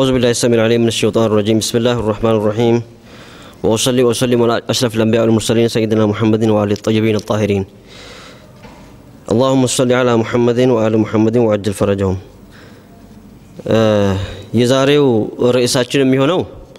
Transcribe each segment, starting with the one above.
أعوذ بالله السميع العليم من الشيطان الرجيم بسم الله الرحمن الرحيم وأصلي وأسلم على أشرف الأنبياء والمرسلين سيدنا محمد وعلى الطيبين الطاهرين اللهم صل على محمد وآل محمد وعجل فرجهم የዛሬው ርዕሳችን የሚሆነው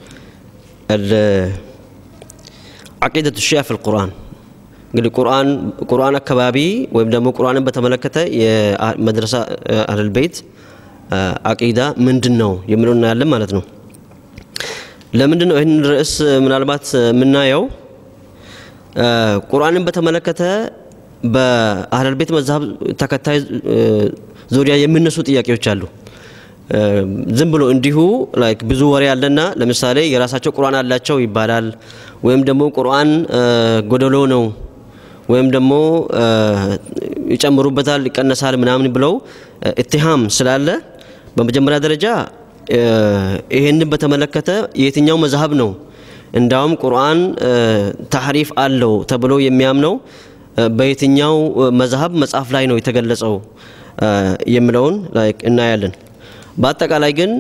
አቂደቱ ሺያ ፊል ቁርአን እንግዲህ ቁርአን ቁርአን አካባቢ ወይም ደግሞ ቁርአንን በተመለከተ የመድረሳ አህለል ቤት አቂዳ ምንድን ነው የሚለው እናያለን ማለት ነው። ለምንድን ነው ይህን ርዕስ ምናልባት የምናየው? ቁርአንን በተመለከተ በአህለል ቤት መዛሀብ ተከታይ ዙሪያ የሚነሱ ጥያቄዎች አሉ። ዝም ብሎ እንዲሁ ላይክ ብዙ ወሬ አለና ለምሳሌ የራሳቸው ቁርአን አላቸው ይባላል። ወይም ደግሞ ቁርአን ጎደሎ ነው ወይም ደግሞ ይጨምሩበታል፣ ይቀነሳል ምናምን ብለው እትሃም ስላለ በመጀመሪያ ደረጃ ይህንን በተመለከተ የትኛው መዝሀብ ነው እንዳውም ቁርአን ታሕሪፍ አለው ተብሎ የሚያምነው በየትኛው መዝሀብ መጽሐፍ ላይ ነው የተገለጸው የሚለውን ላይክ እናያለን። በአጠቃላይ ግን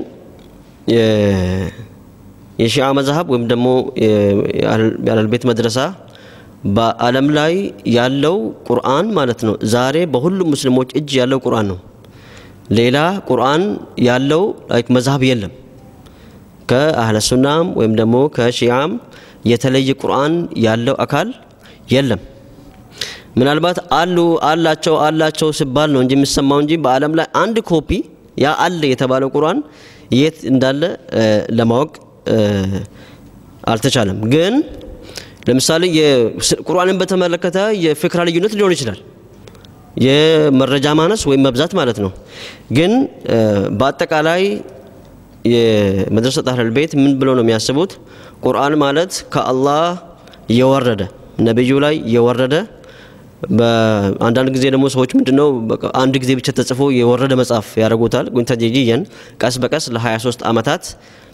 የሺዓ መዝሀብ ወይም ደግሞ የአህለል ቤት መድረሳ በዓለም ላይ ያለው ቁርአን ማለት ነው ዛሬ በሁሉም ሙስሊሞች እጅ ያለው ቁርአን ነው። ሌላ ቁርአን ያለው ላይክ መዝሀብ የለም። ከአህለ ሱናም ወይም ደግሞ ከሺዓም የተለየ ቁርአን ያለው አካል የለም። ምናልባት አሉ አላቸው አላቸው ሲባል ነው እንጂ የሚሰማው እንጂ በዓለም ላይ አንድ ኮፒ ያ አለ የተባለው ቁርአን የት እንዳለ ለማወቅ አልተቻለም። ግን ለምሳሌ ቁርአንን በተመለከተ የፍክራ ልዩነት ሊሆን ይችላል፣ የመረጃ ማነስ ወይም መብዛት ማለት ነው። ግን በአጠቃላይ የመድረሰት አህለል ቤት ምን ብለው ነው የሚያስቡት? ቁርአን ማለት ከአላህ የወረደ ነቢዩ ላይ የወረደ በአንዳንድ ጊዜ ደግሞ ሰዎች ምንድነው አንድ ጊዜ ብቻ ተጽፎ የወረደ መጽሐፍ ያደርጉታል። ግን ተጀጂየን ቀስ በቀስ ለ23 ዓመታት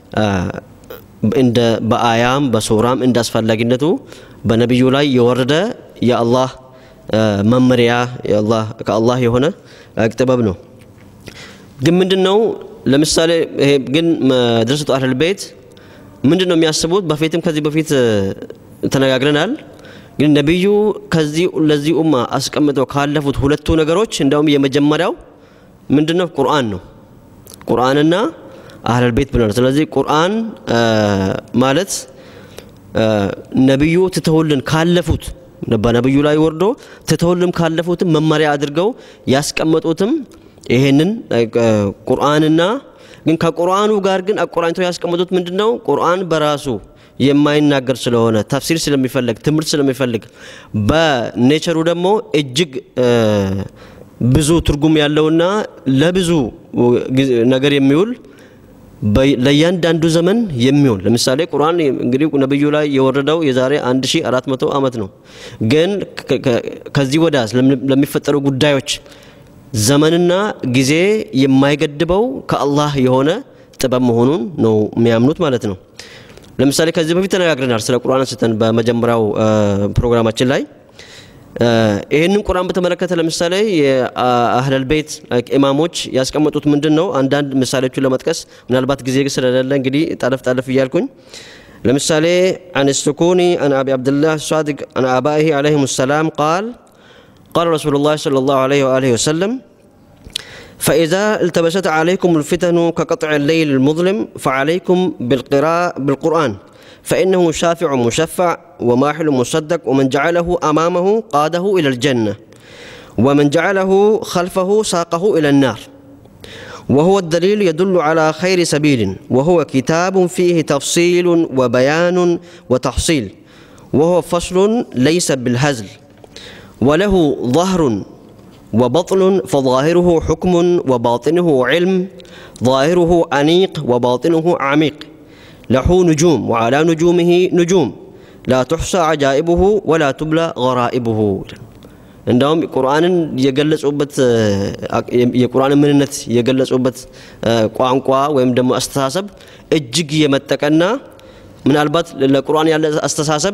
እንደ በአያም በሱራም እንደ አስፈላጊነቱ በነቢዩ ላይ የወረደ የአላህ መመሪያ ከአላህ የሆነ ጥበብ ነው። ግን ምንድን ነው ለምሳሌ ይሄ ግን መድረሰቱ አህለል ቤት ምንድን ነው የሚያስቡት? በፊትም ከዚህ በፊት ተነጋግረናል። ግን ነቢዩ ከዚህ ለዚህ ኡማ አስቀምጠው ካለፉት ሁለቱ ነገሮች እንደውም የመጀመሪያው ምንድነው? ቁርአን ነው። ቁርአንና አህለል ቤት ብለናል። ስለዚህ ቁርአን ማለት ነቢዩ ትተውልን ካለፉት በነቢዩ ላይ ወርዶ ትተውልን ካለፉትም መመሪያ አድርገው ያስቀመጡትም ይሄንን ቁርአንና ግን ከቁርአኑ ጋር ግን አቆራኝተው ያስቀመጡት ምንድነው? ቁርአን በራሱ የማይናገር ስለሆነ ተፍሲር ስለሚፈልግ ትምህርት ስለሚፈልግ በኔቸሩ ደግሞ እጅግ ብዙ ትርጉም ያለውና ለብዙ ነገር የሚውል ለእያንዳንዱ ዘመን የሚሆን ለምሳሌ ቁርአን እንግዲህ ነብዩ ላይ የወረደው የዛሬ 1400 ዓመት ነው። ግን ከዚህ ወዳ ለሚፈጠሩ ጉዳዮች ዘመንና ጊዜ የማይገድበው ከአላህ የሆነ ጥበብ መሆኑን ነው የሚያምኑት ማለት ነው። ለምሳሌ ከዚህ በፊት ተነጋግረናል ስለ ቁርአን አንስተን በመጀመሪያው ፕሮግራማችን ላይ ይህንን ቁርአን በተመለከተ ለምሳሌ የአህለል ቤት ኢማሞች ያስቀመጡት ምንድን ነው? አንዳንድ ምሳሌዎቹን ለመጥቀስ ምናልባት ጊዜ ስለሌለ እንግዲህ ጠለፍ ጠለፍ እያልኩኝ ለምሳሌ አን ስኩኒ አን አቢ አብድላህ ሳዲቅ አን አባይህ ዓለይሂም ሰላም ቃል ቃል ረሱሉላህ ሰለላሁ ዐለይሂ ወአሊሂ ወሰለም فإذا التبست عليكم الفتن كقطع الليل المظلم فعليكم بالقراء بالقرآن فإنه شافع مشفع وماحل مصدق ومن جعله أمامه قاده إلى الجنة ومن جعله خلفه ساقه إلى النار وهو الدليل يدل على خير سبيل وهو كتاب فيه تفصيل وبيان وتحصيل وهو فصل ليس بالهزل وله ظهر وبطن فظاهره حكم وباطنه علم ظاهره أنيق وباطنه عميق له نجوم وعلى نجومه نجوم لا تحصى عجائبه ولا تبلى غرائبه እንዳውም ቁርአንን የገለጹበት የቁርአንን ምንነት የገለጹበት ቋንቋ ወይም ደግሞ አስተሳሰብ እጅግ የመጠቀና ምናልባት ለቁርአን ያለ አስተሳሰብ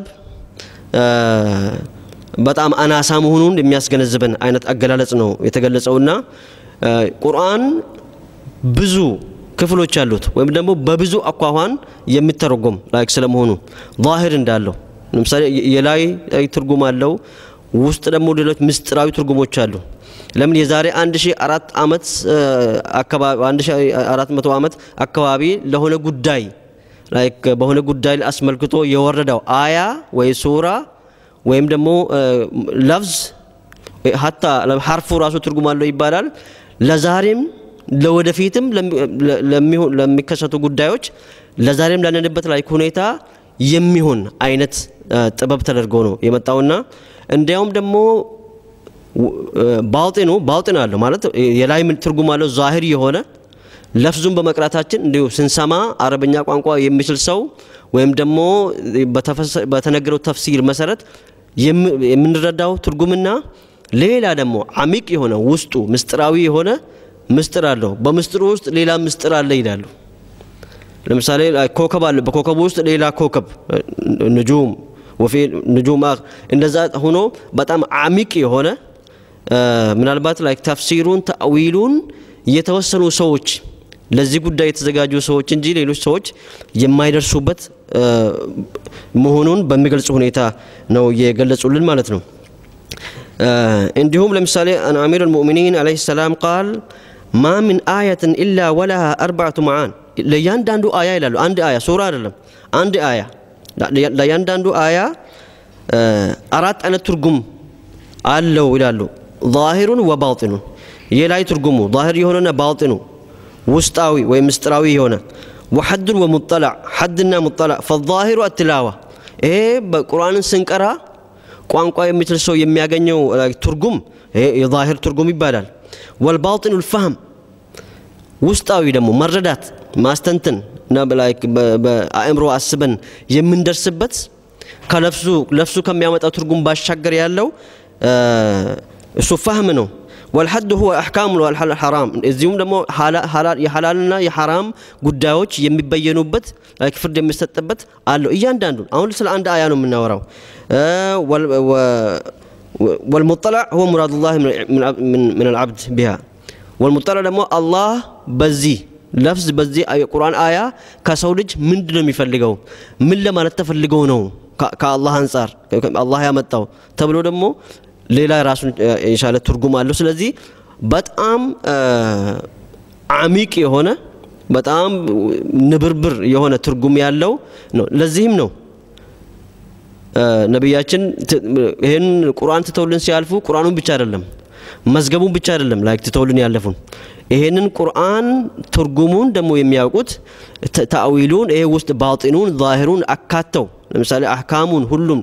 በጣም አናሳ መሆኑን የሚያስገነዝበን አይነት አገላለጽ ነው የተገለጸውና ቁርአን ብዙ ክፍሎች አሉት ወይም ደግሞ በብዙ አኳኋን የሚተረጎም ላይክ ስለመሆኑ ዛሂር እንዳለው ለምሳሌ የላይ ትርጉም አለው ውስጥ ደግሞ ሌሎች ምስጢራዊ ትርጉሞች አሉ ለምን የዛሬ 1400 ዓመት አካባቢ 1400 ዓመት አካባቢ ለሆነ ጉዳይ ላይክ በሆነ ጉዳይ አስመልክቶ የወረደው አያ ወይ ሱራ ወይም ደግሞ ለፍዝ ሀታ ሀርፉ ራሱ ትርጉም አለው ይባላል ለዛሬም ለወደፊትም ለሚከሰቱ ጉዳዮች ለዛሬም ላለንበት ላይ ሁኔታ የሚሆን አይነት ጥበብ ተደርጎ ነው የመጣውና እንዲያውም ደግሞ ባውጢኑ ባውጢን አለው ማለት የላይ ትርጉም አለው ዛሂር የሆነ ለፍዙን በመቅራታችን እንዲሁ ስንሰማ አረበኛ ቋንቋ የሚችል ሰው ወይም ደግሞ በተነገረው ተፍሲር መሰረት የምንረዳው ትርጉምና ሌላ ደግሞ አሚቅ የሆነ ውስጡ ምስጢራዊ የሆነ ምስጢር አለው በምስጢሩ ውስጥ ሌላ ምስጢር አለ ይላሉ ለምሳሌ ኮከብ አለ በኮከቡ ውስጥ ሌላ ኮከብ ንጁም ወፊ ንጁም እንደዛ ሆኖ በጣም አሚቅ የሆነ ምናልባት ላይ ተፍሲሩን ተአዊሉን የተወሰኑ ሰዎች ለዚህ ጉዳይ የተዘጋጁ ሰዎች እንጂ ሌሎች ሰዎች የማይደርሱበት መሆኑን በሚገልጽ ሁኔታ ነው የገለጹልን ማለት ነው እንዲሁም ለምሳሌ አን አሚር ልሙእሚኒን አለህ ሰላም ቃል ማ ምን አያትን ኢላ ወለሃ አርባዕቱ መዓን ለእያንዳንዱ አያ ይላሉ አንድ አያ ሱራ አይደለም አንድ አያ ለእያንዳንዱ አያ አራት አይነት ትርጉም አለው ይላሉ ዛሂሩን ወባጢኑን የላይ ትርጉሙ ዛሂር የሆነና ባጢኑ ውስጣዊ ወይም ምስጢራዊ የሆነ ወሐዱን ወሙጠላዕ ሐድና ሙጠላዕ ፈዛሂሩ አትላዋ ይሄ በቁርአንን ስንቀራ ቋንቋ የሚችል ሰው የሚያገኘው ትርጉም የዛሂር ትርጉም ይባላል ወልባጢኑ ልፋህም ውስጣዊ ደግሞ መረዳት ማስተንትን እና በአእምሮ አስበን የምንደርስበት ከለፍሱ ለፍሱ ከሚያመጣው ትርጉም ባሻገር ያለው እሱ ፋህም ነው ወልሐድ ሁወ አሕካሙ ሐራም እዚሁም ደግሞ የሐላልና የሐራም ጉዳዮች የሚበየኑበት ፍርድ የሚሰጥበት አለው እያንዳንዱን አሁን ስለ አንድ አያ ነው የምናወራው ወልሙጠላዕ ሁወ ሙራድ ላህ ምን አልዓብድ ቢሃ ወልሙጠላዕ ደግሞ አላህ በዚህ ለፍዝ በዚህ የቁርአን አያ ከሰው ልጅ ምንድን ነው የሚፈልገው ምን ለማለት ተፈልገው ነው ከአላህ አንጻር አላህ ያመጣው ተብሎ ደግሞ ሌላ ራሱን የቻለ ትርጉም አለው ስለዚህ በጣም አሚቅ የሆነ በጣም ንብርብር የሆነ ትርጉም ያለው ነው ለዚህም ነው ነቢያችን ይህን ቁርአን ትተውልን ሲያልፉ ቁርአኑን ብቻ አይደለም መዝገቡን ብቻ አይደለም ላይክ ትተውልን ያለፉን ይሄንን ቁርአን ትርጉሙን ደግሞ የሚያውቁት ተአዊሉን ይሄ ውስጥ ባጢኑን ዛሂሩን አካተው ለምሳሌ አህካሙን ሁሉም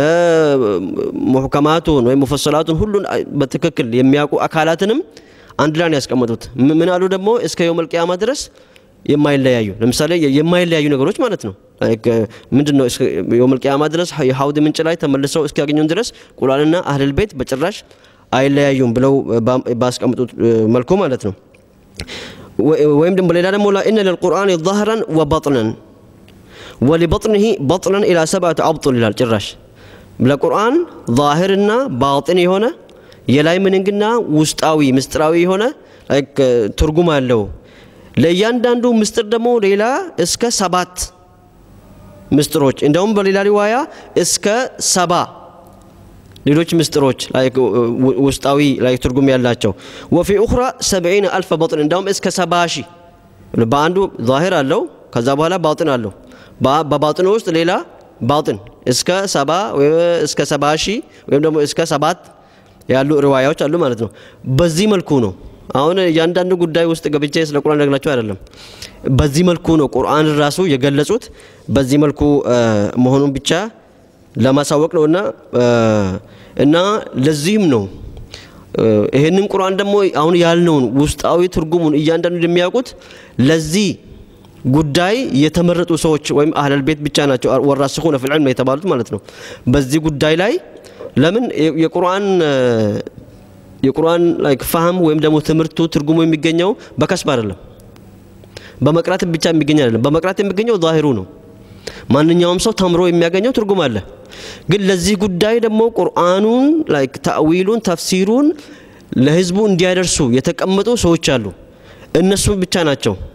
ሙሕከማቱን ወይም ሙፈሰላቱን ሁሉን በትክክል የሚያውቁ አካላትንም አንድ ላይ ያስቀመጡት ምን አሉ ደግሞ እስከ የውም ልቅያማ ድረስ የማይለያዩ ለምሳሌ የማይለያዩ ነገሮች ማለት ነው ምንድን ነው የውም ልቅያማ ድረስ የሀውድ ምንጭ ላይ ተመልሰው እስኪያገኙን ድረስ ቁርአንና አህልል ቤት በጭራሽ አይለያዩም ብለው ባስቀምጡት መልኩ ማለት ነው ወይም ደግሞ ሌላ ደግሞ ኢነ ልልቁርአን ظهرا وبطنا ولبطنه بطنا الى سبعه ابطل ይላል ጭራሽ ለቁርአን ዛሂርና ባጢን የሆነ የላይ ምንንግና ውስጣዊ ምስጢራዊ የሆነ ትርጉም አለው ለእያንዳንዱ ምስጢር ደግሞ ሌላ እስከ ሰባት ምስጢሮች እንደውም በሌላ ሪዋያ እስከ ሰባ ሌሎች ምስጢሮች ውስጣዊ ላይ ትርጉም ያላቸው ወፊ ኡኽራ ሰብዒን አልፈ በጥን እንዳውም እስከ ሰባ ሺህ በአንዱ ዛሂር አለው ከዛ በኋላ ባጥን አለው በባጥኑ ውስጥ ሌላ ባጥን እስከ ሰባ እስከ ሰባ ሺህ ወይም ደግሞ እስከ ሰባት ያሉ ሪዋያዎች አሉ ማለት ነው በዚህ መልኩ ነው አሁን እያንዳንዱ ጉዳይ ውስጥ ገብቼ ስለ ቁርአን ነግላቸው አይደለም በዚህ መልኩ ነው ቁርአን ራሱ የገለጹት በዚህ መልኩ መሆኑን ብቻ ለማሳወቅ ነው እና እና ለዚህም ነው ይህንን ቁርአን ደግሞ አሁን ያልነውን ውስጣዊ ትርጉሙን እያንዳንዱ የሚያውቁት ለዚህ ጉዳይ የተመረጡ ሰዎች ወይም አህለል ቤት ብቻ ናቸው ወራስኹነ ፊል ዒልም የተባሉት ማለት ነው በዚህ ጉዳይ ላይ ለምን የቁርአን የቁርአን ላይክ ፋህም ወይም ደግሞ ትምህርቱ ትርጉሙ የሚገኘው በከስብ አይደለም በመቅራት ብቻ የሚገኝ አይደለም በመቅራት የሚገኘው ዛሂሩ ነው ማንኛውም ሰው ተምሮ የሚያገኘው ትርጉም አለ ግን ለዚህ ጉዳይ ደግሞ ቁርአኑን ላይክ ታዊሉን ተፍሲሩን ለህዝቡ እንዲያደርሱ የተቀመጡ ሰዎች አሉ እነሱ ብቻ ናቸው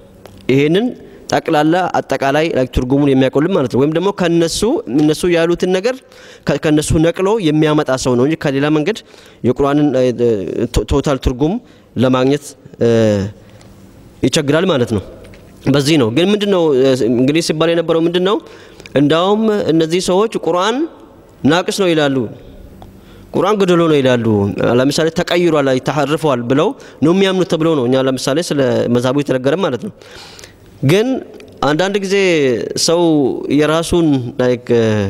ይሄንን ጠቅላላ አጠቃላይ ትርጉሙን የሚያቆልም ማለት ነው። ወይም ደግሞ ከነሱ እነሱ ያሉትን ነገር ከነሱ ነቅሎ የሚያመጣ ሰው ነው እንጂ ከሌላ መንገድ የቁርአንን ቶታል ትርጉም ለማግኘት ይቸግራል ማለት ነው። በዚህ ነው ግን ምንድን ነው እንግዲህ ሲባል የነበረው ምንድን ነው? እንዳውም እነዚህ ሰዎች ቁርአን ናቅስ ነው ይላሉ። ቁርአን ጎደሎ ነው ይላሉ። ለምሳሌ ተቀይሯል፣ ተሐርፈዋል ብለው ነው የሚያምኑት ተብሎ ነው እኛ ለምሳሌ ስለ መዛቡ የተነገረ ማለት ነው። ግን አንዳንድ ጊዜ ሰው የራሱን ላይክ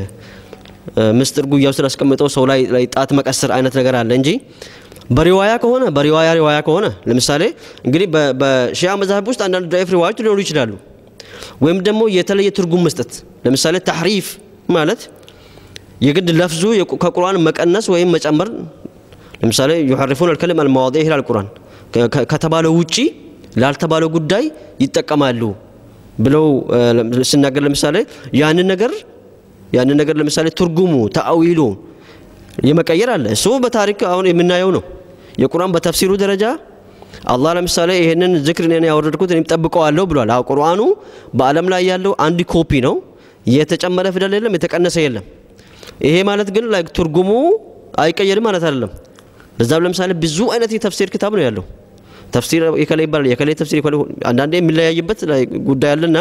ምስጢር ጉያው ስላስቀምጠው ሰው ላይ ላይ ጣት መቀሰር አይነት ነገር አለ እንጂ በሪዋያ ከሆነ በሪዋያ ሪዋያ ከሆነ ለምሳሌ እንግዲህ በሺያ መዛህብ ውስጥ አንዳንድ ዳይፍ ሪዋያዎች ሊኖሩ ይችላሉ። ወይም ደግሞ የተለየ ትርጉም መስጠት ለምሳሌ ታሕሪፍ ማለት የግድ ለፍዙ ከቁርአን መቀነስ ወይም መጨመር ለምሳሌ ዩሐሪፉን አልከሊም አልመዋዲዕ ይላል ቁርአን ከተባለው ውጪ ላልተባለው ጉዳይ ይጠቀማሉ ብለው ስናገር ለምሳሌ ያንን ነገር ያንን ነገር ለምሳሌ ትርጉሙ ተአዊሉ የመቀየር አለ። እሱ በታሪክ አሁን የምናየው ነው። የቁርአን በተፍሲሩ ደረጃ አላህ ለምሳሌ ይሄንን ዝክር እኔ ያወረድኩት እኔም ጠብቀዋለሁ ብሏል። አዎ ቁርአኑ በዓለም ላይ ያለው አንድ ኮፒ ነው። የተጨመረ ፊደል የለም፣ የተቀነሰ የለም። ይሄ ማለት ግን ላይክ ትርጉሙ አይቀየርም ማለት አይደለም። ለዛም ለምሳሌ ብዙ አይነት የተፍሲር ክታብ ነው ያለው። ተፍሲር የከለ ይባላል የከለ ተፍሲር የከለ አንዳንዴ የሚለያይበት ጉዳይ አለና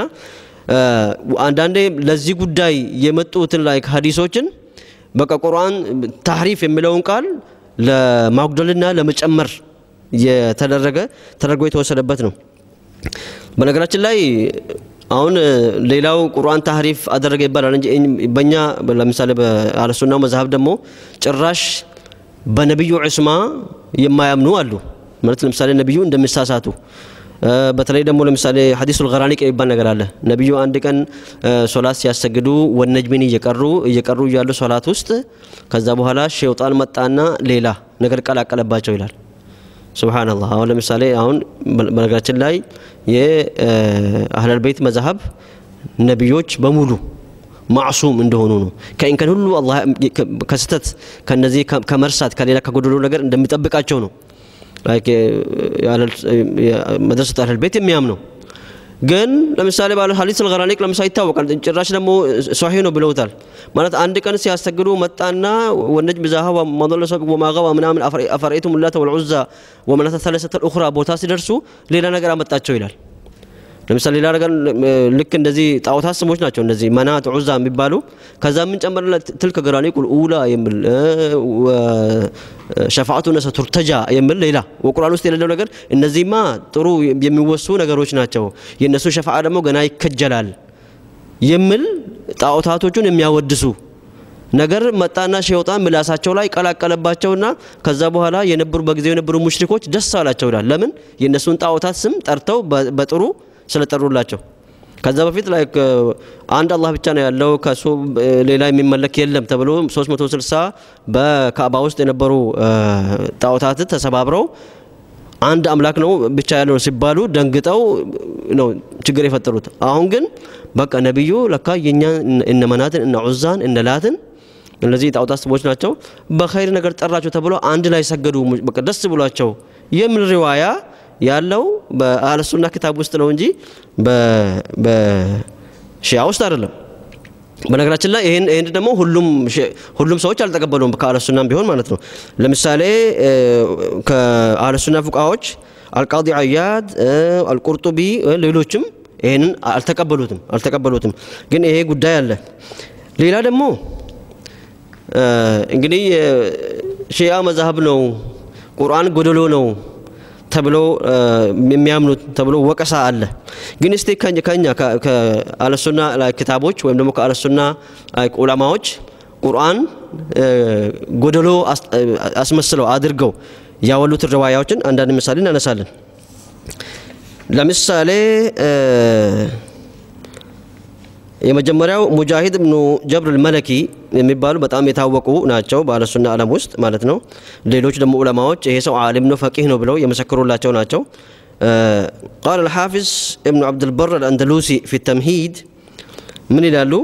አንዳንዴ ለዚህ ጉዳይ የመጡትን ላይክ ሀዲሶችን በቃ ቁርአን ታህሪፍ የሚለውን ቃል ለማጉደልና ለመጨመር የተደረገ ተደርጎ የተወሰደበት ነው። በነገራችን ላይ አሁን ሌላው ቁርአን ታህሪፍ አደረገ ይባላል እንጂ በእኛ ለምሳሌ በአለሱናው መዛሀብ ደግሞ ጭራሽ በነቢዩ ዑስማ የማያምኑ አሉ። ማለት ለምሳሌ ነቢዩ እንደሚሳሳቱ በተለይ ደግሞ ለምሳሌ ሐዲሱል ገራኒቅ የሚባል ነገር አለ። ነቢዩ አንድ ቀን ሶላት ሲያሰግዱ ወነጅሚን እየቀሩ እየቀሩ እያሉ ሶላት ውስጥ ከዛ በኋላ ሸይጣን መጣና ሌላ ነገር ቀላቀለባቸው ይላል። ሱብሃነላህ። አሁን ለምሳሌ አሁን በነገራችን ላይ የአህለል ቤት መዛሀብ ነቢዮች በሙሉ ማዕሱም እንደሆኑ ነው። ከኢንከን ሁሉ አላህ ከስተት ከነዚህ ከመርሳት ከሌላ ከጎደሎ ነገር እንደሚጠብቃቸው ነው መድረሰት አህለል ቤት የሚያምነው ግን ለምሳሌ ባለ ሐዲስ አልገራኒቅ ለምሳሌ ይታወቃል። ጭራሽ ደግሞ ሷሂህ ነው ብለውታል። ማለት አንድ ቀን ሲያስተግዱ መጣና ወነጅም ዛሀብ ወመضለ ሰቅ ወማገባ ምናምን አፈረኢቱም ላተ ወልዑዛ ወመናተ ሰለሰተ ልኡኽራ ቦታ ሲደርሱ ሌላ ነገር አመጣቸው ይላል። ለምሳሌ ሌላ ነገር ልክ እንደዚህ ጣዖታት ስሞች ናቸው እነዚህ መናት ዑዛ የሚባሉ ከዛ ምን ጨመርለት ትልከ ገራኒቁል ኡላ የሚል ሸፋዓቱ ነሰ ቱርተጃ የሚል ሌላ ወቁርአን ውስጥ የሌለው ነገር እነዚህማ ጥሩ የሚወሱ ነገሮች ናቸው የእነሱ ሸፋዓ ደግሞ ገና ይከጀላል የሚል ጣዖታቶቹን የሚያወድሱ ነገር መጣና ሸይጣን ምላሳቸው ላይ ቀላቀለባቸውና ከዛ በኋላ የነበሩ በጊዜው የነበሩ ሙሽሪኮች ደስ አላቸው ይላል ለምን የእነሱን ጣዖታት ስም ጠርተው በጥሩ ስለጠሩላቸው ከዛ በፊት ላይ አንድ አላህ ብቻ ነው ያለው ከሱ ሌላ የሚመለክ የለም ተብሎ 360 በካዕባ ውስጥ የነበሩ ጣዖታት ተሰባብረው አንድ አምላክ ነው ብቻ ያለው ሲባሉ ደንግጠው ነው ችግር የፈጠሩት። አሁን ግን በቃ ነቢዩ ለካ የኛ እነ መናትን እነ ዑዛን እነ ላትን እነዚህ ጣዖታት ስሞች ናቸው በኸይር ነገር ጠራቸው ተብሎ አንድ ላይ ሰገዱ። በቃ ደስ ብሏቸው የሚል ሪዋያ ያለው በአህለሱና ክታብ ውስጥ ነው እንጂ በሺያ ውስጥ አይደለም። በነገራችን ላይ ይህን ይህን ደግሞ ሁሉም ሁሉም ሰዎች አልተቀበሉም ከአህለሱናም ቢሆን ማለት ነው። ለምሳሌ ከአህለሱና ፉቃዎች አልቃዲ አያድ፣ አልቁርጡቢ ሌሎችም ይህንን አልተቀበሉትም አልተቀበሉትም። ግን ይሄ ጉዳይ አለ። ሌላ ደግሞ እንግዲህ ሺያ መዛሀብ ነው ቁርአን ጎደሎ ነው ተብሎ የሚያምኑት ተብሎ ወቀሳ አለ። ግን እስቲ ከኛ ከአለሱና ክታቦች ወይም ደግሞ ከአለሱና ዑለማዎች ቁርአን ጎደሎ አስመስለው አድርገው ያወሉትን ሪዋያዎችን አንዳንድ ምሳሌ እናነሳለን። ለምሳሌ የመጀመሪያው ሙጃሂድ ብኑ ጀብር ልመለኪ የሚባሉ በጣም የታወቁ ናቸው በአለሱና ዓለም ውስጥ ማለት ነው። ሌሎች ደግሞ ዑለማዎች ይሄ ሰው ዓሊም ነው ፈቂህ ነው ብለው የመሰክሩላቸው ናቸው። ቃል አልሓፊዝ እብኑ ዓብድልበር አልአንደሉሲ ፊ ተምሂድ ምን ይላሉ?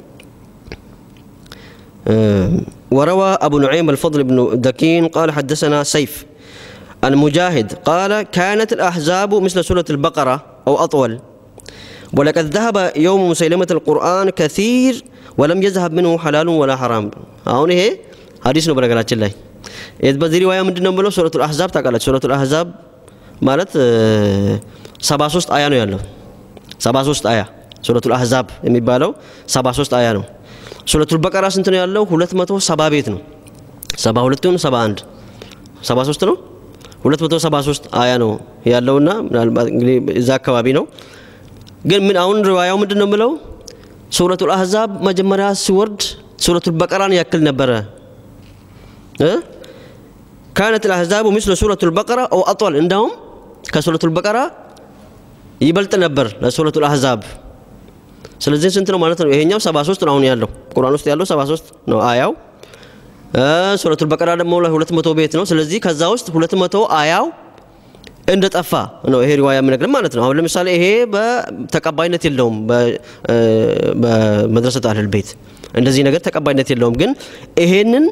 وروى أبو نعيم الفضل بن دكين قال حدثنا سيف المجاهد قال كانت الأحزاب مثل سورة البقرة أو أطول ወለቀድ ዘሀበ የውሙ ሙሰይለመት ልቁርአን ከሲር ወለም የዝሀብ ምንሁ ሐላሉን ወላ ሐራም አሁን ይሄ ሀዲስ ነው በነገራችን ላይ በዚህ ሪዋያ ምንድን ነው ብለው ሱረቱ ልአሕዛብ ታውቃላችሁ ሱረቱ ልአሕዛብ ማለት ሰባ ሶስት አያ ነው ያለው ሰባ ሶስት አያ ሱረቱ ልአሕዛብ የሚባለው ሰባ ሶስት አያ ነው ሱረቱ ልበቀራ ስንት ነው ያለው ሁለት መቶ ሰባ ቤት ነው ሰባ ሁለት ሆኑ ሰባ አንድ ሰባ ሶስት ነው ሁለት መቶ ሰባ ሶስት አያ ነው ያለውና ምናልባት እንግዲህ እዛ አካባቢ ነው ግን ምን አሁን ሪዋያው ምንድን ነው የምለው ሱረቱ ልአሕዛብ መጀመሪያ ሲወርድ ሱረቱ ልበቀራን ያክል ነበረ ካነት ልአሕዛቡ ምስለ ሱረቱ ልበቀራ ኦ አጧል እንዳውም ከሱረቱ ልበቀራ ይበልጥ ነበር ለሱረቱ ልአሕዛብ ስለዚህ ስንት ነው ማለት ነው ይሄኛው 73 ነው አሁን ያለው ቁርአን ውስጥ ያለው 73 ነው አያው ሱረቱል በቀራ ደግሞ ላይ 200 ቤት ነው ስለዚህ ከዛ ውስጥ 200 አያው እንደ ጠፋ ነው ይሄ ሪዋያ የሚነግረን ማለት ነው አሁን ለምሳሌ ይሄ በተቀባይነት የለውም በመድረሰት አህለል ቤት እንደዚህ ነገር ተቀባይነት የለውም ግን ይሄንን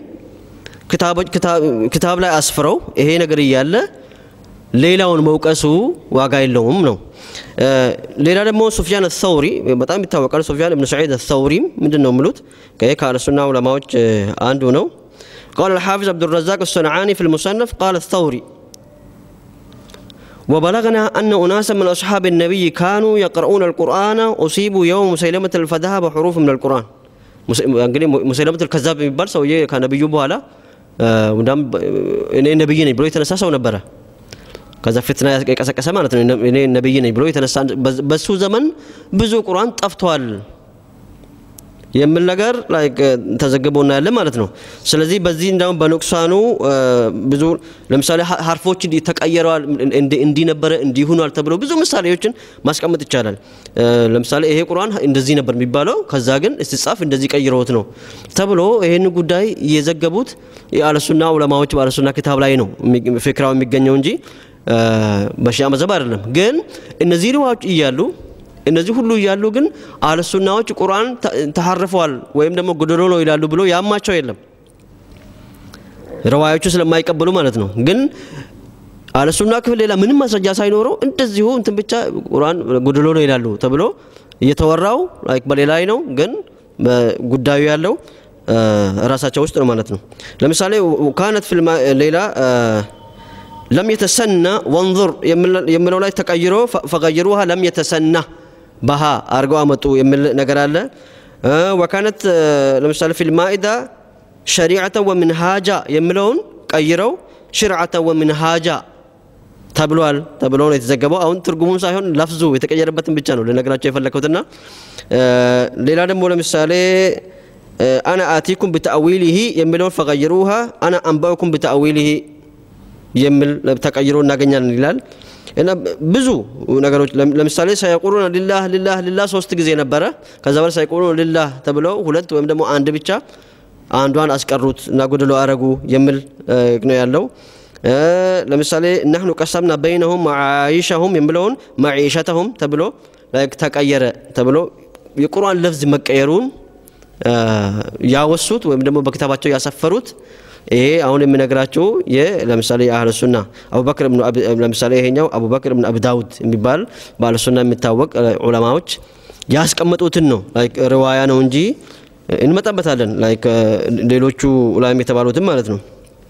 ክታብ ላይ አስፍረው ይሄ ነገር እያለ ሌላውን መውቀሱ ዋጋ የለውም ነው ሌላ ደግሞ ሱፊያን አተውሪ በጣም ይታወቃል ሱፊያን እብን ሰዒድ አተውሪም ምንድን ነው የሚሉት ከአለሱና ዑለማዎች አንዱ ነው قال الحافظ عبد الرزاق الصنعاني في المصنف قال الثوري وبلغنا أن أناسا من أصحاب النبي كانوا يقرؤون القرآن أصيبوا يوم مسيلمة الفذهب حروف من القرآن እንግዲህ ሙሰይለመት ልከዛብ የሚባል ሰውዬ ከነብዩ በኋላ እኔ ነብይ ነኝ ብሎ የተነሳ ሰው ነበረ ከዛ ፍትና የቀሰቀሰ ማለት ነው እኔ ነብይ ነኝ ብሎ የተነሳ በሱ ዘመን ብዙ ቁርአን ጠፍቷል የሚል ነገር ተዘግቦ እናያለን ማለት ነው ስለዚህ በዚህ እንዳሁም በንቁሳኑ ብዙ ለምሳሌ ሀርፎች ተቀየረዋል እንዲህ ነበረ እንዲህ ሆኗል ተብሎ ብዙ ምሳሌዎችን ማስቀመጥ ይቻላል ለምሳሌ ይሄ ቁርአን እንደዚህ ነበር የሚባለው ከዛ ግን ስትጻፍ እንደዚህ ቀይረውት ነው ተብሎ ይህን ጉዳይ የዘገቡት የአለሱና ዑለማዎች በአለሱና ክታብ ላይ ነው ፍክራው የሚገኘው እንጂ በሺያ መዘብ አይደለም ግን እነዚህ ሪዋዎች እያሉ እነዚህ ሁሉ እያሉ ግን አለሱናዎች ቁርአን ተሐርፈዋል ወይም ደግሞ ጎደሎ ነው ይላሉ ብሎ ያማቸው የለም ረዋዮቹ ስለማይቀበሉ ማለት ነው ግን አለሱና ክፍል ሌላ ምንም ማስረጃ ሳይኖረው እንደዚሁ እንትን ብቻ ቁርአን ጎደሎ ነው ይላሉ ተብሎ እየተወራው ላይክ በሌላ ላይ ነው ግን ጉዳዩ ያለው ራሳቸው ውስጥ ነው ማለት ነው ለምሳሌ ካነት ፊልም ሌላ ለም የተሰና ወንظር የሚለው ላይ ተቀይሮ ፈቀይሩሃ ለም የተሰና በሃ አድርገው አመጡ የሚል ነገር አለ ወካነት ለምሳሌ ፊል ማኢዳ ሸሪዓተ ወምንሃጃ የሚለውን ቀይረው ሽርዓተ ወምንሃጃ ተብሏል ተብሎ ነው የተዘገበው አሁን ትርጉሙን ሳይሆን ለፍዙ የተቀየረበትን ብቻ ነው ልነግራቸው የፈለግኩትና ሌላ ደግሞ ለምሳሌ አና አቲኩም ብተአዊሊሂ የሚለውን ፈቀይሩሃ አና አንባኡኩም ብተአዊሊሂ የሚል ተቀይሮ እናገኛለን ይላል እና ብዙ ነገሮች ለምሳሌ ሳይቁሉን ሊላህ ሊላህ ሊላህ ሶስት ጊዜ ነበረ ከዛ በላይ ሳይቁሉን ሊላህ ተብለው ሁለት ወይም ደግሞ አንድ ብቻ አንዷን አስቀሩት እና ጎደሎ አረጉ የሚል ነው ያለው ለምሳሌ ናህኑ ቀሰምና በይነሁም ማዓይሻሁም የሚለውን ማዒሸተሁም ተብሎ ተቀየረ ተብሎ የቁርአን ለፍዝ መቀየሩን ያወሱት ወይም ደግሞ በክታባቸው ያሰፈሩት ይሄ አሁን የሚነግራቸው ለምሳሌ የአህለ ሱና አቡበክር ለምሳሌ ይሄኛው አቡበክር ብን አብዳውድ የሚባል በአህለ ሱና የሚታወቅ ዑለማዎች ያስቀመጡትን ነው ሪዋያ ነው እንጂ እንመጣበታለን ሌሎቹ ላይም የተባሉትን ማለት ነው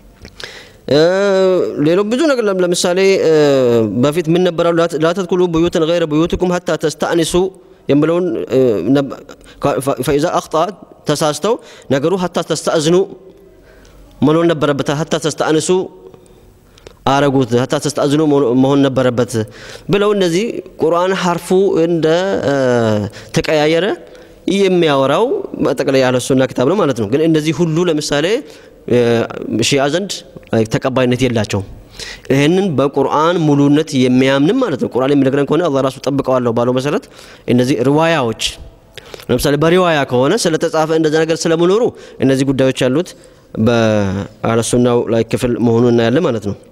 ሌሎ ብዙ ነገር ለምሳሌ በፊት ምን ነበራሉ ላተድኩሉ ብዩትን ገይረ ብዩትኩም ሀታ ተስተአኒሱ የሚለውን ፈኢዛ አክጣ ተሳስተው ነገሩ ሀታ ተስተአዝኑ መኖር ነበረበት ሀታ ተስተአንሱ አረጉት ሀታ ተስተአዝኑ መሆን ነበረበት ብለው እነዚህ ቁርአን ሀርፉ እንደ ተቀያየረ የሚያወራው በጠቅላይ ያለ ሱና ክታብ ነው ማለት ነው ግን እነዚህ ሁሉ ለምሳሌ ሺያ ዘንድ ተቀባይነት የላቸውም ይህንን በቁርአን ሙሉነት የሚያምንም ማለት ነው ቁርአን የሚነግረን ከሆነ አላህ ራሱ ጠብቀዋለሁ ባለው መሰረት እነዚህ ሪዋያዎች ለምሳሌ በሪዋያ ከሆነ ስለተጻፈ እንደዚ ነገር ስለመኖሩ እነዚህ ጉዳዮች ያሉት በአለሱናው ላይ ክፍል መሆኑን እናያለን ማለት ነው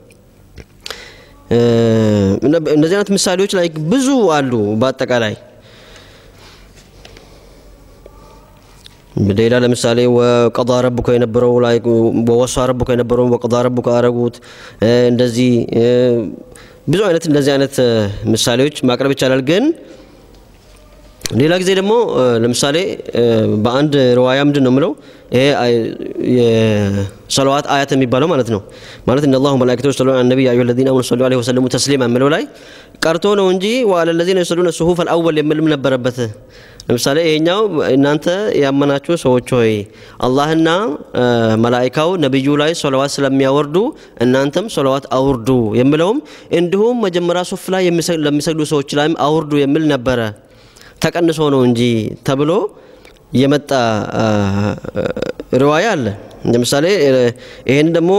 እነዚህ አይነት ምሳሌዎች ላይ ብዙ አሉ በአጠቃላይ ሌላ ለምሳሌ ወቀضى ረቡከ የነበረው ላይ ወወሳ ረቡከ የነበረው ወቀضى ረቡከ አረጉት እንደዚህ ብዙ አይነት እንደዚህ አይነት ምሳሌዎች ማቅረብ ይቻላል ግን ሌላ ጊዜ ደግሞ ለምሳሌ በአንድ ርዋያ ምንድን ነው የምለው ይሄ የሰለዋት አያት የሚባለው ማለት ነው ማለት እነ አላሁ መላኢከቱ ሰሉ ዐለ ነቢይ አዩሀ ለዚነ አመኑ ሰሉ ዐለይሂ ወሰለሙ ተስሊማ የሚለው ላይ ቀርቶ ነው እንጂ ወዐለ ለዚነ የሰሉነ ሱሁፍ አልአወል የሚልም ነበረበት ለምሳሌ ይሄኛው እናንተ ያመናችሁ ሰዎች ሆይ አላህና መላኢካው ነቢዩ ላይ ሰለዋት ስለሚያወርዱ እናንተም ሰለዋት አውርዱ የሚለውም እንዲሁም መጀመሪያ ሱፍ ላይ ለሚሰግዱ ሰዎች ላይም አውርዱ የሚል ነበረ ተቀንሶ ነው እንጂ ተብሎ የመጣ ሪዋያ አለ። ለምሳሌ ይሄን ደግሞ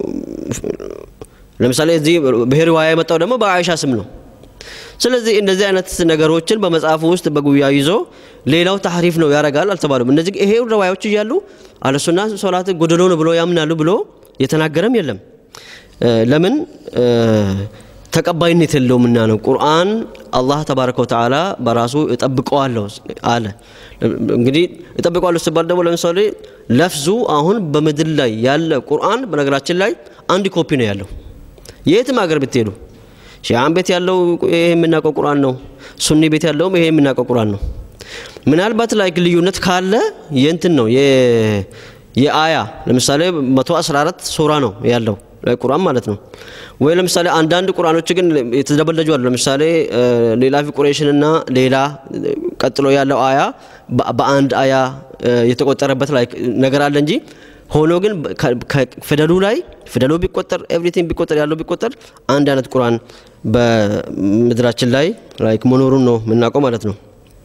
ለምሳሌ እዚህ ይሄ ሪዋያ የመጣው ደግሞ በአይሻ ስም ነው። ስለዚህ እንደዚህ አይነት ነገሮችን በመጽሐፉ ውስጥ በጉያ ይዞ ሌላው ታህሪፍ ነው ያደርጋል አልተባሉም። እነዚህ ይሄ ሪዋያዎች እያሉ አለሱና ሶላት ጎደሎ ነው ብሎ ያምናሉ ብሎ የተናገረም የለም። ለምን ተቀባይነት የለውምና ነው። ቁርአን አላህ ተባረከ ወተዓላ በራሱ እጠብቀዋለሁ አለ። እንግዲህ እጠብቀዋለሁ ሲባል ደግሞ ለምሳሌ ለፍዙ አሁን በምድር ላይ ያለ ቁርአን በነገራችን ላይ አንድ ኮፒ ነው ያለው። የትም ሀገር ብትሄዱ ሺዓን ቤት ያለው ይሄ የምናውቀው ቁርአን ነው። ሱኒ ቤት ያለውም ይሄ የምናውቀው ቁርአን ነው። ምናልባት ላይ ልዩነት ካለ የእንትን ነው የአያ ለምሳሌ 114 ሱራ ነው ያለው ቁርአን ማለት ነው። ወይ ለምሳሌ አንዳንድ ቁርአኖች ግን የተደበለጁ አሉ። ለምሳሌ ሌላ ፊ ቁረይሽንና ሌላ ቀጥሎ ያለው አያ በአንድ አያ የተቆጠረበት ላይ ነገር አለ እንጂ ሆኖ ግን ፊደሉ ላይ ፊደሉ ቢቆጠር ኤቭሪቲንግ ቢቆጠር ያለው ቢቆጠር አንድ አይነት ቁርአን በምድራችን ላይ ላይክ መኖሩን ነው የምናውቀው ማለት ነው።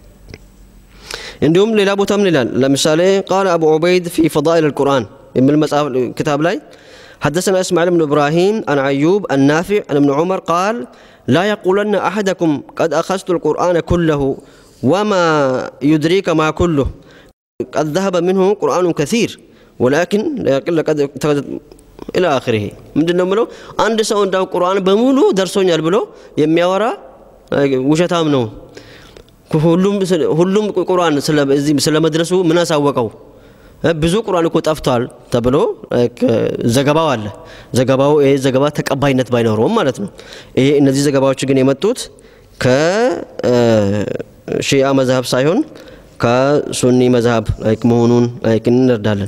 እንዲሁም ሌላ ቦታ ምን ይላል? ለምሳሌ ቃል አቡ ዑበይድ ፊ ፈዳኢል አልቁርአን የሚል መጽሐፍ ክታብ ላይ حدثنا اسماعيل بن ابراهيم عن ايوب النافع عن ابن عمر قال لا يقولن احدكم قد اخذت القران كله وما يدريك ما كله قد ذهب منه قران كثير ولكن لا يقل قد الى اخره ምንድን ነው የምለው አንድ ሰው እንዳው ቁርአን በሙሉ ደርሶኛል ብሎ የሚያወራ ውሸታም ነው ሁሉም ሁሉም ቁርአን ስለ መድረሱ ምን አሳወቀው ብዙ ቁርአን እኮ ጠፍቷል ተብሎ ዘገባው አለ። ዘገባው ይሄ ዘገባ ተቀባይነት ባይኖረውም ማለት ነው። ይሄ እነዚህ ዘገባዎች ግን የመጡት ከሺአ መዝሀብ ሳይሆን ከሱኒ መዝሀብ ላይክ መሆኑን ላይክ እንረዳለን።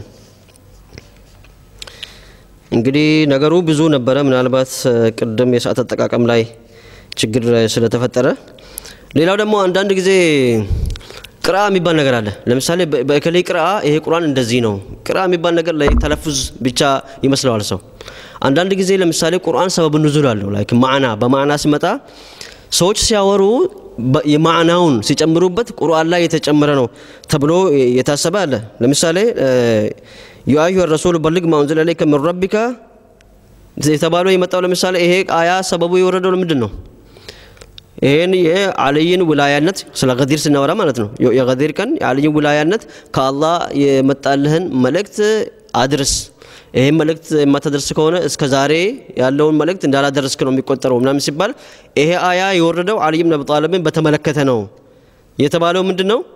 እንግዲህ ነገሩ ብዙ ነበረ። ምናልባት ቅድም የሰዓት አጠቃቀም ላይ ችግር ስለተፈጠረ ሌላው ደግሞ አንዳንድ ጊዜ ቅራ የሚባል ነገር አለ። ለምሳሌ በእከሌ ቅራ ይሄ ቁርአን እንደዚህ ነው። ቅራ የሚባል ነገር ላይ ተለፉዝ ብቻ ይመስለዋል ሰው። አንዳንድ ጊዜ ለምሳሌ ቁርአን ሰበብ ኑዙል አለው። ላይክ ማዕና በማዕና ሲመጣ ሰዎች ሲያወሩ የማዕናውን ሲጨምሩበት ቁርአን ላይ የተጨመረ ነው ተብሎ የታሰበ አለ። ለምሳሌ ያ አዩሀ ረሱል በልግ ማ ኡንዚለ ኢለይከ ሚን ረቢከ የተባለው የመጣው ለምሳሌ ይሄ አያ ሰበቡ የወረደው ምንድን ነው? ይህን የአልይን ውላያነት ስለ ገዲር ስናወራ ማለት ነው። የገዲር ቀን የአልይን ውላያነት ከአላህ የመጣልህን መልእክት አድርስ። ይህን መልእክት የማታደርስ ከሆነ እስከ ዛሬ ያለውን መልእክት እንዳላደረስክ ነው የሚቆጠረው ምናምን ሲባል ይሄ አያ የወረደው አልይ ብን አቢ ጣሊብን በተመለከተ ነው የተባለው። ምንድን ነው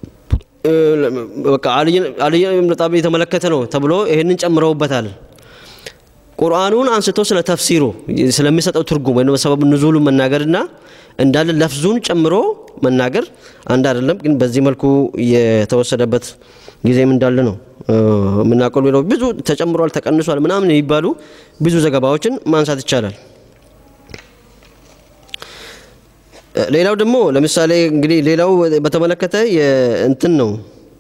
በቃ አልይ ብን ጣሊብ የተመለከተ ነው ተብሎ ይህንን ጨምረውበታል። ቁርአኑን አንስቶ ስለ ተፍሲሩ ስለሚሰጠው ትርጉም ወይም ሰበብ ንዙሉ መናገርና እንዳለ ለፍዙን ጨምሮ መናገር አንድ አይደለም። ግን በዚህ መልኩ የተወሰደበት ጊዜም እንዳለ ነው የምናውቀው። ሌላው ብዙ ተጨምሯል፣ ተቀንሷል ምናምን የሚባሉ ብዙ ዘገባዎችን ማንሳት ይቻላል። ሌላው ደግሞ ለምሳሌ እንግዲህ ሌላው በተመለከተ እንትን ነው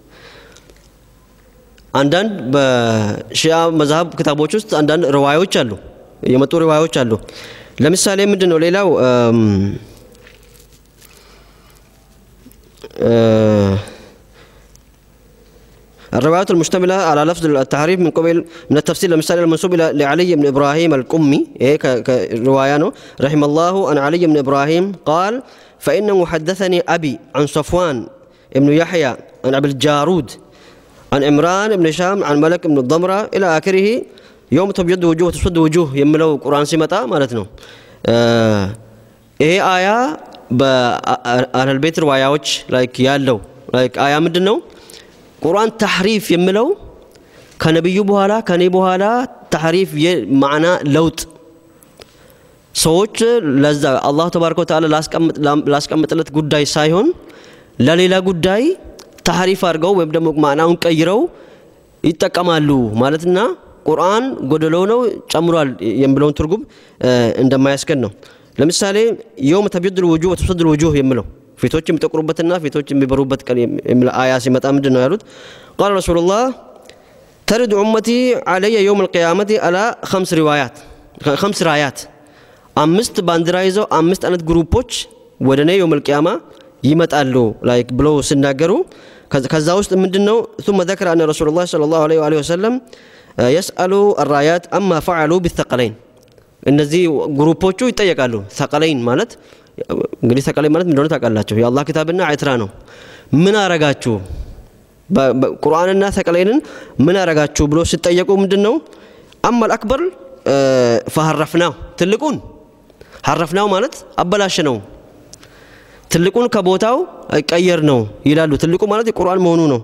አንዳንድ በሺያ መዝሀብ ክታቦች ውስጥ አንዳንድ ርዋዮች አሉ፣ የመጡ ርዋዮች አሉ። ለምሳሌ ምንድን ነው ሌላው الروايات المشتملة على لفظ التحريف من قبل من التفسير لمثال المنسوب إلى لعلي بن إبراهيم القمي إيه كرواية رحم الله عن علي بن إبراهيم قال فإنه حدثني أبي عن صفوان بن يحيى عن أبي الجارود عن عمران بن شام عن ملك بن الضمرة إلى آخره يوم تبيض وجوه وتسود وجوه يملو قرآن سمتا مالتنا آه إيه آية በአህለል ቤት ርዋያዎች ላይክ ያለው ላይክ አያ ምንድን ነው? ቁርአን ተሕሪፍ የሚለው ከነቢዩ በኋላ ከኔ በኋላ ተሕሪፍ የማዕና ለውጥ ሰዎች ለዛ አላሁ ተባረከ ወተዓላ ላስቀምጥለት ጉዳይ ሳይሆን ለሌላ ጉዳይ ታህሪፍ አድርገው ወይም ደግሞ ማዕናውን ቀይረው ይጠቀማሉ ማለትና ቁርአን ጎደሎ ነው ጨምሯል የሚለውን ትርጉም እንደማያስከን ነው። ለምሳሌ የውም ተቢዱል ውጁህ ወተስወዱል ውጁህ የሚለው ፊቶች የሚጠቁሩበትና ፊቶች የሚበሩበት ቀን የሚል አያ ሲመጣ ምንድን ነው ያሉት? ቃለ ረሱሉላህ ተሪድ ኡመቲ አለየ የውም አልቅያመቲ አላ ከምስ ሪዋያት ከምስ ራያት አምስት ባንዲራ ይዘው አምስት አይነት ግሩፖች ወደ እኔ የውም አልቅያማ ይመጣሉ ላይክ ብለው ሲናገሩ ከዛ ውስጥ ምንድን ነው ثم ذكر أن رسول الله صلى الله عليه وآله وسلم يسأل الرايات أما فعلوا بالثقلين እነዚህ ግሩፖቹ ይጠየቃሉ። ሰቀለይን ማለት እንግዲህ ሰቀለይን ማለት እንደሆነ ታውቃላችሁ። የአላህ ኪታብና ኤትራ ነው። ምን አረጋችሁ? ቁርአንና ሰቀለይንን ምን አረጋችሁ ብሎ ሲጠየቁ ምንድን ነው አማል አክበር ፈሀረፍናው ትልቁን ሀረፍናው ማለት አበላሽ ነው ትልቁን ከቦታው ቀየር ነው ይላሉ። ትልቁ ማለት የቁርአን መሆኑ ነው።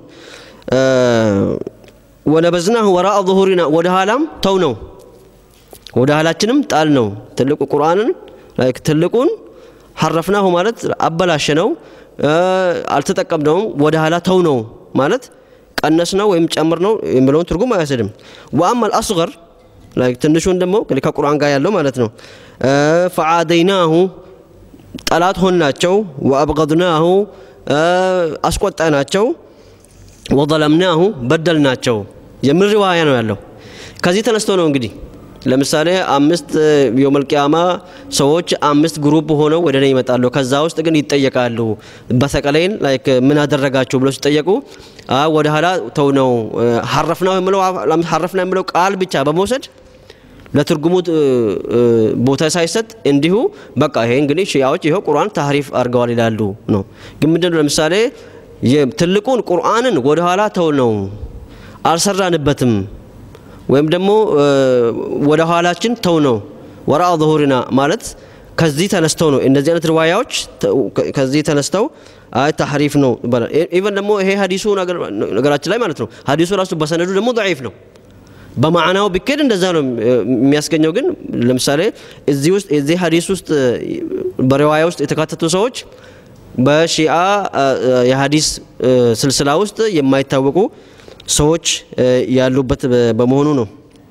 ወነበዝናሁ ወራአ ዙሁሪና ወደ ኋላም ተው ነው ወደ ኋላችንም ጣል ነው። ትልቁ ቁርአንን ላይክ ትልቁን ሐረፍናሁ ማለት አበላሸ ነው፣ አልተጠቀምነውም። ወደ ኋላ ተው ነው ማለት ቀነስ ነው ወይም ጨምር ነው የሚለውን ትርጉም አያስድም። ወአማል አስገር ላይክ ትንሹን ደግሞ ከቁርአን ጋር ያለው ማለት ነው ፈዓደይናሁ ጠላት ሆናቸው ወአብገድናሁ አስቆጣናቸው ወዘለምናሁ በደልናቸው የሚል ሪዋያ ነው ያለው። ከዚህ ተነስቶ ነው እንግዲህ ለምሳሌ አምስት የውመል ቂያማ ሰዎች አምስት ግሩፕ ሆነው ወደ እኔ ይመጣሉ። ከዛ ውስጥ ግን ይጠየቃሉ። በሰቀለይን ላይክ ምን አደረጋችሁ ብሎ ሲጠየቁ ወደ ኋላ ተው ነው ሐረፍናው የሚለው ሐረፍና የሚለው ቃል ብቻ በመውሰድ ለትርጉሙ ቦታ ሳይሰጥ እንዲሁ በቃ ይሄ እንግዲህ ሺያዎች ይኸው ቁርአን ታህሪፍ አድርገዋል ይላሉ ነው። ግን ምንድነው ለምሳሌ ትልቁን ቁርአንን ወደ ኋላ ተው ነው አልሰራንበትም ወይም ደግሞ ወደ ኋላችን ተው ነው ወራአ ظሁሪና ማለት ከዚህ ተነስተው ነው እነዚህ አይነት ሪዋያዎች ከዚህ ተነስተው አይ ታህሪፍ ነው ይባላል። ኢቨን ደግሞ ይሄ ሀዲሱ ነገራችን ላይ ማለት ነው ሀዲሱ ራሱ በሰነዱ ደግሞ ضعيف ነው። በማዕናው ቢኬድ እንደዛ ነው የሚያስገኘው። ግን ለምሳሌ እዚህ ውስጥ እዚህ ሀዲስ ውስጥ በሪዋያ ውስጥ የተካተቱ ሰዎች በሺአ የሀዲስ ስልስላ ውስጥ የማይታወቁ ሰዎች ያሉበት በመሆኑ ነው።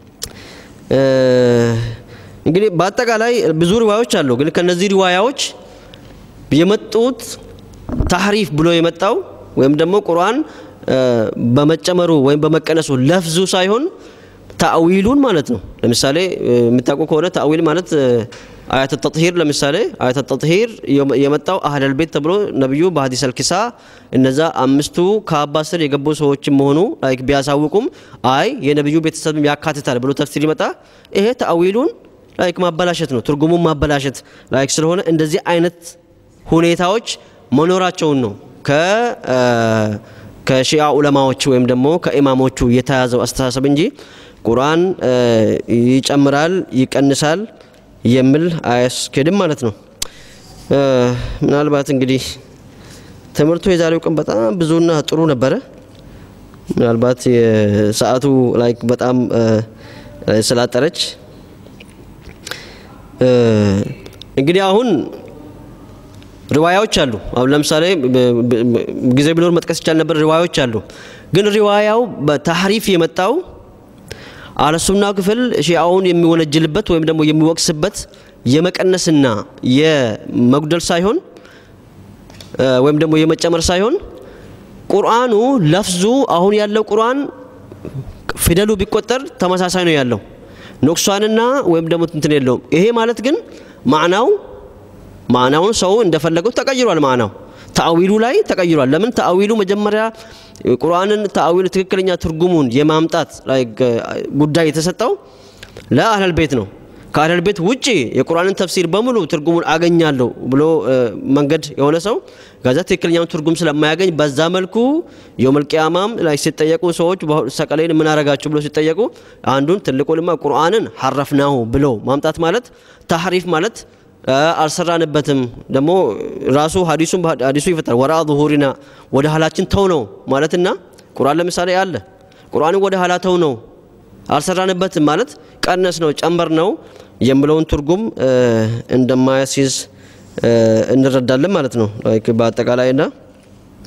እንግዲህ በአጠቃላይ ብዙ ሪዋያዎች አሉ። ግን ከነዚህ ሪዋያዎች የመጡት ታህሪፍ ብሎ የመጣው ወይም ደግሞ ቁርአን በመጨመሩ ወይም በመቀነሱ ለፍዙ ሳይሆን ታዊሉን ማለት ነው። ለምሳሌ የምታውቁ ከሆነ ታዊል ማለት አያተ ተጥሂር ለምሳሌ አያተ ተጥሂር የመጣው አህለል ቤት ተብሎ ነቢዩ በሀዲስ አልኪሳ እነዛ አምስቱ ከአባ ስር የገቡ ሰዎች መሆኑ ላይክ ቢያሳውቁም አይ የነቢዩ ቤተሰብ ያካትታል ብሎ ተፍሲር ይመጣ ይሄ ታዊሉን ላይክ ማበላሸት ነው። ትርጉሙን ማበላሸት ላይክ ስለሆነ እንደዚህ አይነት ሁኔታዎች መኖራቸውን ነው ከሺአ ዑለማዎች ወይም ደግሞ ከኢማሞቹ የተያዘው አስተሳሰብ እንጂ ቁርአን ይጨምራል ይቀንሳል የሚል አያስኬድም ማለት ነው። ምናልባት እንግዲህ ትምህርቱ የዛሬው ቀን በጣም ብዙና ጥሩ ነበረ። ምናልባት የሰዓቱ ላይክ በጣም ስላጠረች እንግዲህ አሁን ሪዋያዎች አሉ። አሁን ለምሳሌ ጊዜ ቢኖር መጥቀስ ይቻል ነበር። ሪዋያዎች አሉ። ግን ሪዋያው በታህሪፍ የመጣው አለሱና ክፍል ሺአውን የሚወነጅልበት ወይም ደግሞ የሚወቅስበት የመቀነስና የመጉደል ሳይሆን ወይም ደግሞ የመጨመር ሳይሆን ቁርአኑ ለፍዙ አሁን ያለው ቁርአን ፊደሉ ቢቆጠር ተመሳሳይ ነው ያለው ኖክሷንና ወይም ደግሞ እንትን የለውም። ይሄ ማለት ግን ማዕናው ማዕናውን ሰው እንደፈለገው ተቀይሯል። ማዕናው ተአዊሉ ላይ ተቀይሯል። ለምን ተአዊሉ መጀመሪያ ቁርአንን ተአዊሉ ትክክለኛ ትርጉሙን የማምጣት ላይ ጉዳይ የተሰጠው ለአህለል ቤት ነው። ከአህለል ቤት ውጪ የቁርአንን ተፍሲር በሙሉ ትርጉሙን አገኛለሁ ብሎ መንገድ የሆነ ሰው ከዛ ትክክለኛውን ትርጉም ስለማያገኝ በዛ መልኩ የውመል ቂያማም ላይ ሲጠየቁ ሰዎች ሰቀለይን ምን አረጋችሁ ብሎ ሲጠየቁ አንዱን ትልቁንማ ቁርአንን ሐረፍናሁ ብሎ ማምጣት ማለት ታህሪፍ ማለት አልሰራንበትም ደግሞ ራሱ ሀዲሱን ሀዲሱ ይፈታል። ወራ ዙሁሪና ወደ ኋላችን ተው ነው ማለትና ቁርአን ለምሳሌ አለ ቁርአንን ወደ ኋላ ተው ነው አልሰራንበትም ማለት ቀነስ ነው ጨምር ነው የሚለውን ትርጉም እንደማያስይዝ እንረዳለን ማለት ነው በአጠቃላይና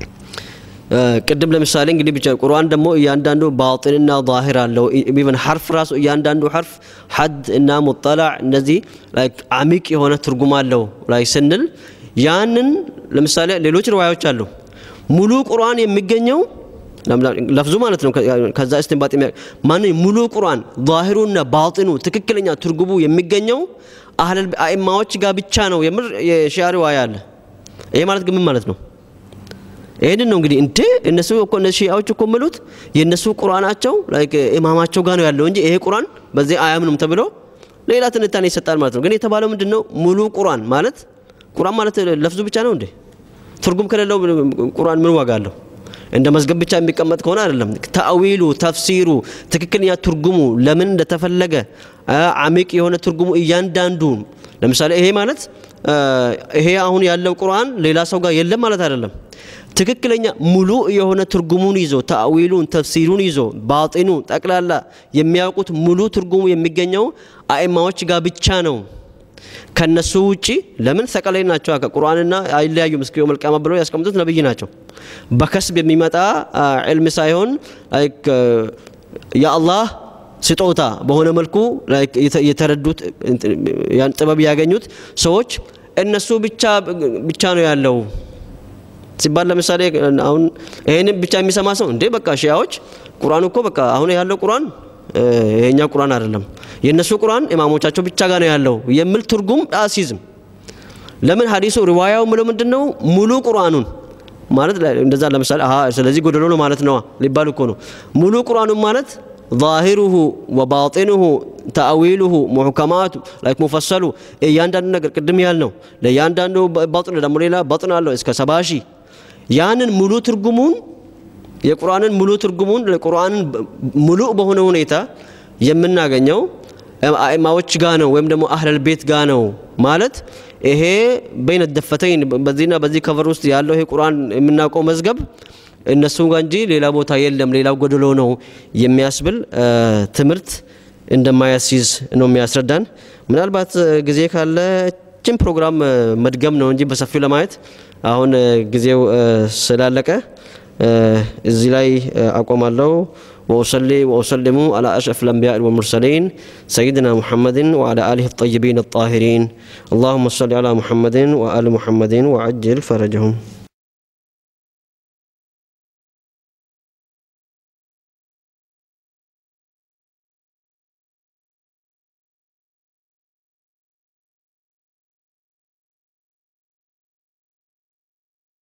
ቅድም ለምሳሌ እንግዲህ ብቻ ቁርአን ደግሞ እያንዳንዱ ባጢንና ዛሂር አለው። ኢቨን ሐርፍ ራሱ እያንዳንዱ ሐርፍ ሐድ እና ሙጠላዕ እነዚህ አሚቅ የሆነ ትርጉም አለው ላይ ስንል ያንን ለምሳሌ ሌሎች ርዋዮች አሉ። ሙሉ ቁርአን የሚገኘው ለፍዙ ማለት ነው። ከዛ እስትንባጥ ማን ሙሉ ቁርአን ዛሂሩና ባጢኑ ትክክለኛ ትርጉሙ የሚገኘው አህለል አኢማዎች ጋር ብቻ ነው። የምር የሺዓ ሪዋያ አለ። ይሄ ማለት ግን ምን ማለት ነው? ይህንን ነው እንግዲህ እንዴ እነሱ እኮ እነዚህ ሺዓዎች እኮ የሚሉት የእነሱ ቁርአናቸው ላይክ ኢማማቸው ጋር ነው ያለው እንጂ ይሄ ቁርአን በዚህ አያምኑም ተብሎ ሌላ ትንታኔ ይሰጣል ማለት ነው። ግን የተባለው ምንድን ነው? ሙሉ ቁርአን ማለት ቁርአን ማለት ለፍዙ ብቻ ነው እንዴ? ትርጉም ከሌለው ቁርአን ምን ዋጋ አለው? እንደ መዝገብ ብቻ የሚቀመጥ ከሆነ አይደለም። ተአዊሉ፣ ተፍሲሩ፣ ትክክለኛ ትርጉሙ ለምን እንደተፈለገ አሚቅ የሆነ ትርጉሙ እያንዳንዱ ለምሳሌ ይሄ ማለት ይሄ አሁን ያለው ቁርአን ሌላ ሰው ጋር የለም ማለት አይደለም። ትክክለኛ ሙሉ የሆነ ትርጉሙን ይዞ ተአዊሉን ተፍሲሩን ይዞ ባጢኑ ጠቅላላ የሚያውቁት ሙሉ ትርጉሙ የሚገኘው አኢማዎች ጋር ብቻ ነው። ከነሱ ውጪ ለምን ሰቀላይ ናቸው። ቁርአንና አይለያዩም እስከ የውመል ቂያማ ብለው ያስቀምጡት ነብይ ናቸው። በከስብ የሚመጣ ዕልም ሳይሆን የአላህ ስጦታ በሆነ መልኩ የተረዱት ያን ጥበብ ያገኙት ሰዎች እነሱ ብቻ ብቻ ነው ያለው ሲባል ለምሳሌ አሁን ይሄንን ብቻ የሚሰማ ሰው እንዴ በቃ ሺያዎች ቁርአን እኮ በቃ አሁን ያለው ቁርአን ይሄኛ ቁርአን አይደለም የእነሱ ቁርአን ኢማሞቻቸው ብቻ ጋር ነው ያለው የሚል ትርጉም አሲዝም። ለምን ሀዲሱ ሪዋያው ምለው ምንድን ነው ሙሉ ቁርአኑን ማለት እንደዛ ለምሳሌ አሀ ስለዚህ ጎደሎ ነው ማለት ነዋ ሊባል እኮ ነው። ሙሉ ቁርአኑን ማለት ዛሂሩሁ ወባጢኑሁ ተአዊሉሁ ሙሕከማቱ ላይክ ሙፈሰሉ እያንዳንዱ ነገር ቅድም ያል ነው ለእያንዳንዱ ባጥን ደግሞ ሌላ ባጥን አለው እስከ ሰባ ሺህ ያንን ሙሉ ትርጉሙን የቁርአንን ሙሉ ትርጉሙን ቁርአንን ሙሉ በሆነ ሁኔታ የምናገኘው አኢማዎች ጋ ነው ወይም ደግሞ አህለል ቤት ጋ ነው ማለት ይሄ በይነ ደፈተይን በዚህና በዚህ ከቨር ውስጥ ያለው ይሄ ቁርአን የምናውቀው መዝገብ እነሱ ጋር እንጂ ሌላ ቦታ የለም፣ ሌላው ጎደሎ ነው የሚያስብል ትምህርት እንደማያስይዝ ነው የሚያስረዳን። ምናልባት ጊዜ ካለ ችን ፕሮግራም መድገም ነው እንጂ በሰፊው ለማየት አሁን ጊዜው ስላለቀ እዚህ ላይ አቆማለሁ። وأصلي وأسلم على أشرف الأنبياء والمرسلين سيدنا محمد وعلى آله الطيبين الطاهرين اللهم صل على محمد وآل محمد وعجل فرجهم